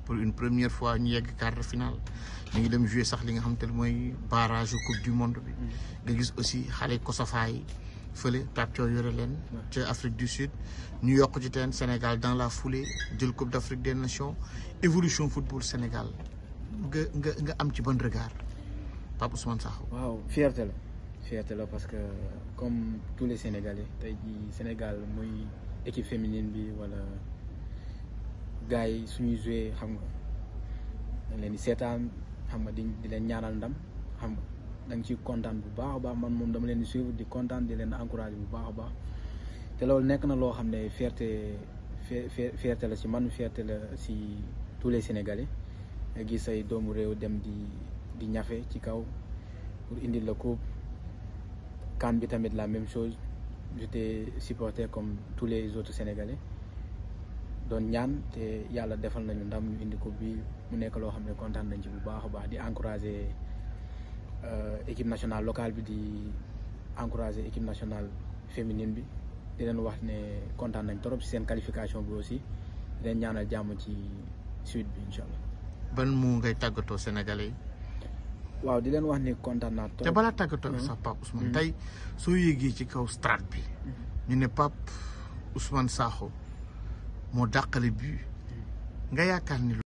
pour une première fois ñu yegg quart de finale ñu ngi dem jouer sax li nga xam te ne mooy barrage coupe du monde bi nga gis aussi xale Kosofa yi fële Pape Thiaw yore leen ca Afrique du Sud ñu yokk ci teen Sénégal dans la foulée jël coupe d'Afrique des nations évolution football Sénégal nga nga nga am ci bon regard Pape Ousmane Sakho waaw fierté la fierté la parce que comme tous les Sénégalais tey jii Sénégal muy équipe féminine bi wala gars yi suñuy joué xam nga dañ leen di seetaan xam nga di di leen ñaanal ndam xam nga da nga ciy kontaan bu baax a baax man moom dama leen di suivre di kontaan di leen encouragé bu baax a baax te loolu nekk na loo xam ne fierté fierté la si man fierté la si tous les Sénégalais nga gis say doomu réew dem di di ñafe ci kaw pour indi la coupe CAN bi tamit la même chose j'étais supporter comme tous les autres Sénégalais doon ñaan te yàlla defal nañu ndam ñu indi coupe bi mu nekk loo xam ne kontaan nañ ci bu baax a baax di encourager équipe nationale locale bi di encourager équipe nationale féminine bi di leen wax ne kontaan nañ trop ci seen qualification bi aussi di leen ñaanal jàmm ci suite bi incha allah. ban mu ngay tàggatoo Sénégalais yi. waaw di leen wax ni kontaan naa trop. te balaa tàggatoo sax Pape Ousmane tey soo yéegee ci kaw strate bi ñu ne Pape Ousmane Sakho moo dàqale bi nga yaakaar ni